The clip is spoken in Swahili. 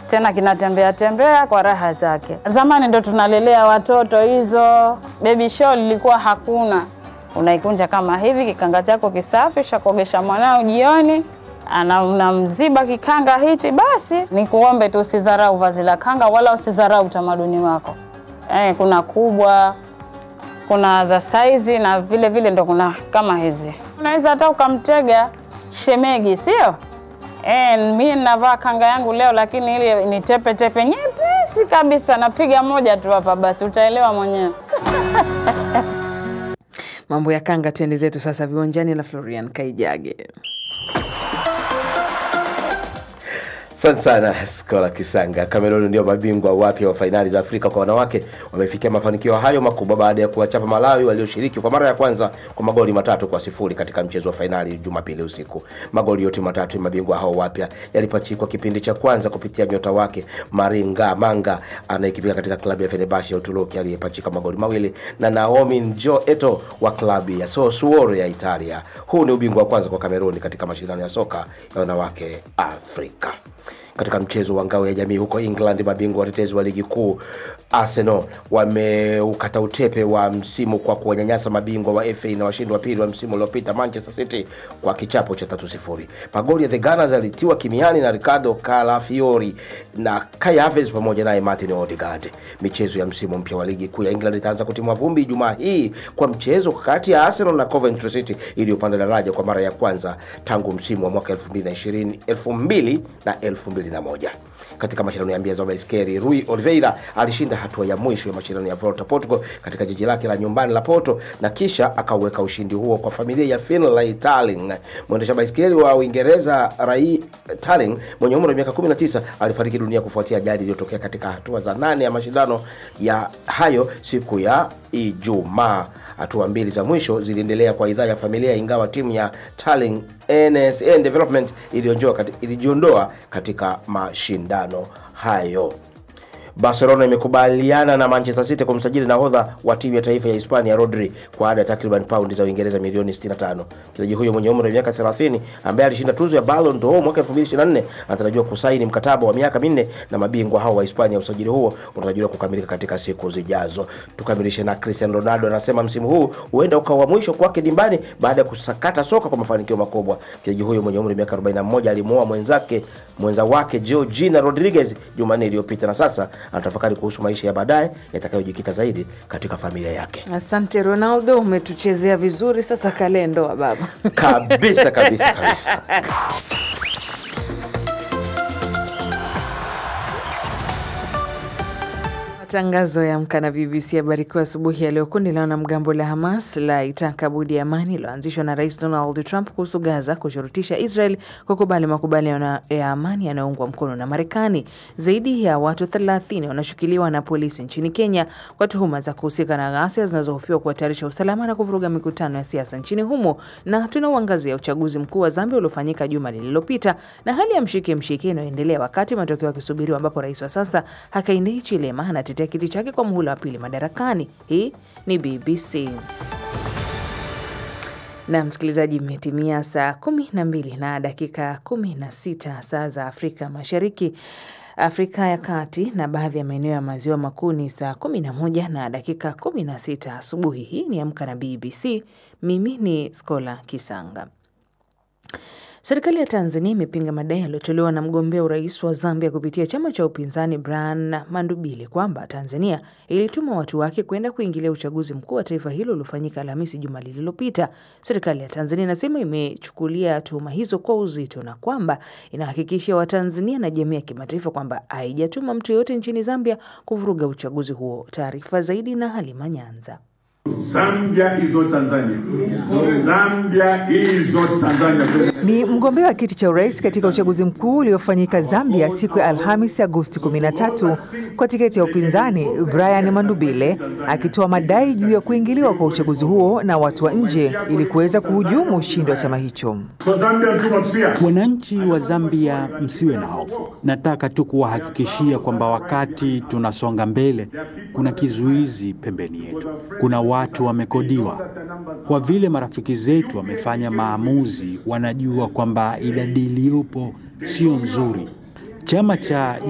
tena kinatembea tembea kwa raha zake. Zamani ndo tunalelea watoto hizo, baby show lilikuwa hakuna. Unaikunja kama hivi, kikanga chako kisafi, shakuogesha mwanao jioni, ana unamziba kikanga hichi, basi ni kuombe tu usidharau vazi la kanga wala usidharau utamaduni wako. Eh, kuna kubwa kuna za saizi na vile vile ndo kuna kama hizi, unaweza hata ukamtega shemegi, sio? E, mi navaa kanga yangu leo, lakini ile ni tepe tepe nyepesi kabisa, napiga moja tu hapa, basi utaelewa mwenyewe. Mambo ya kanga, twende zetu sasa viwanjani na Florian Kaijage. Asante sana Skola Kisanga. Cameroon ndio mabingwa wapya wa fainali za Afrika kwa wanawake, wamefikia mafanikio hayo makubwa baada ya kuwachapa Malawi walioshiriki kwa mara ya kwanza kwa magoli matatu kwa sifuri katika mchezo wa fainali Jumapili usiku. Magoli yote matatu ya mabingwa hao wapya yalipachikwa kipindi cha kwanza kupitia nyota wake Maringa Manga anayekipiga katika klabu ya Fenerbahce ya Uturuki aliyepachika magoli mawili na Naomi Njo Eto wa klabu ya Sassuolo ya Italia. Huu ni ubingwa wa kwanza kwa Cameroon katika mashindano ya soka ya wanawake Afrika. Katika mchezo wa ngao ya jamii huko England, mabingwa watetezi wa ligi kuu Arsenal wameukata utepe wa msimu kwa kuwanyanyasa mabingwa wa FA na washindi wa pili wa msimu uliopita Manchester City kwa kichapo cha 3-0. Magoli ya the Gunners yalitiwa kimiani na Ricardo Calafiori na Kai Havertz pamoja naye Martin Odegaard. Michezo ya msimu mpya wa ligi kuu ya England itaanza kutimwa vumbi Ijumaa hii kwa mchezo kati ya Arsenal na Coventry City iliyopanda daraja kwa mara ya kwanza tangu msimu wa mwaka 2020 2000 na 2001. Katika mashindano ya mbio za baiskeli, Rui Oliveira alishinda hatua ya mwisho ya mashindano ya Volta Portugal katika jiji lake la nyumbani la Porto na kisha akauweka ushindi huo kwa familia ya Finlay Tarling. Mwendesha baiskeli wa Uingereza Rai Tarling mwenye umri wa miaka 19 alifariki dunia kufuatia ajali iliyotokea katika hatua za nane ya mashindano ya hayo siku ya Ijumaa. Hatua mbili za mwisho ziliendelea kwa idhaa ya familia, ingawa timu ya Tarling NSN Development ilijiondoa katika mashindano hayo. Barcelona imekubaliana na Manchester City kumsajili nahodha wa timu ya taifa ya Hispania Rodri kwa ada ya takriban paundi za Uingereza milioni 65. Mchezaji huyo mwenye umri wa miaka 30 ambaye alishinda tuzo ya Ballon d'Or mwaka 2024 anatarajiwa kusaini mkataba wa miaka minne na mabingwa hao wa Hispania. Usajili huo unatarajiwa kukamilika katika siku zijazo. Tukamilishe na Cristiano Ronaldo anasema msimu huu huenda ukawa mwisho kwake dimbani baada ya kusakata soka kwa mafanikio makubwa. Mchezaji huyo mwenye umri wa miaka 41 alimuoa mwenzake mwenza wake Georgina Rodriguez Jumanne iliyopita na sasa anatafakari kuhusu maisha ya baadaye yatakayojikita zaidi katika familia yake. Asante Ronaldo, umetuchezea vizuri. Sasa kalendoa baba Kabisa kabisa kabisa. Matangazo ya Amka na BBC habari kuu asubuhi ya leo. Kundi la wanamgambo la Hamas la itaka budi ya amani iliyoanzishwa na Rais Donald Trump kuhusu Gaza kushurutisha Israel kukubali makubaliano ya amani yanayoungwa mkono na Marekani. Zaidi ya watu 30 wanashukiliwa na polisi nchini Kenya kwa tuhuma za kuhusika na ghasia zinazohofiwa kuhatarisha usalama na kuvuruga mikutano ya siasa nchini humo. Na tunauangazia uchaguzi mkuu wa Zambia uliofanyika juma lililopita na hali ya mshike mshike inayoendelea wakati matokeo yakisubiriwa, ambapo rais wa sasa Hakainde Hichilema anatetea kiti chake kwa muhula wa pili madarakani. Hii ni BBC na msikilizaji, imetimia saa kumi na mbili na dakika kumi na sita saa za Afrika Mashariki, Afrika ya Kati na baadhi ya maeneo ya maziwa makuu ni saa kumi na moja na dakika kumi na sita asubuhi. Hii ni Amka na BBC. Mimi ni Skola Kisanga. Serikali ya Tanzania imepinga madai yaliyotolewa na mgombea urais wa Zambia kupitia chama cha upinzani Brian Mandubile kwamba Tanzania ilituma watu wake kwenda kuingilia uchaguzi mkuu wa taifa hilo uliofanyika Alhamisi juma lililopita. Serikali ya Tanzania inasema imechukulia tuhuma hizo kwa uzito na kwamba inahakikishia Watanzania na jamii ya kimataifa kwamba haijatuma mtu yoyote nchini Zambia kuvuruga uchaguzi huo. Taarifa zaidi na Halima Nyanza. Zambia is not Tanzania. Zambia is not Tanzania. Ni mgombea wa kiti cha urais katika uchaguzi mkuu uliofanyika Zambia siku ya Alhamis Agosti 13 kwa tiketi ya upinzani Brian Mandubile akitoa madai juu ya kuingiliwa kwa uchaguzi huo na watu wa nje ili kuweza kuhujumu ushindi wa chama hicho. So Zambia do not fear. Wananchi wa Zambia msiwe na hofu. Nataka tu kuwahakikishia kwamba wakati tunasonga mbele, kuna kizuizi pembeni yetu. Kuna watu wamekodiwa. Kwa vile marafiki zetu wamefanya maamuzi, wanajua kwamba idadi iliyopo sio nzuri. Chama cha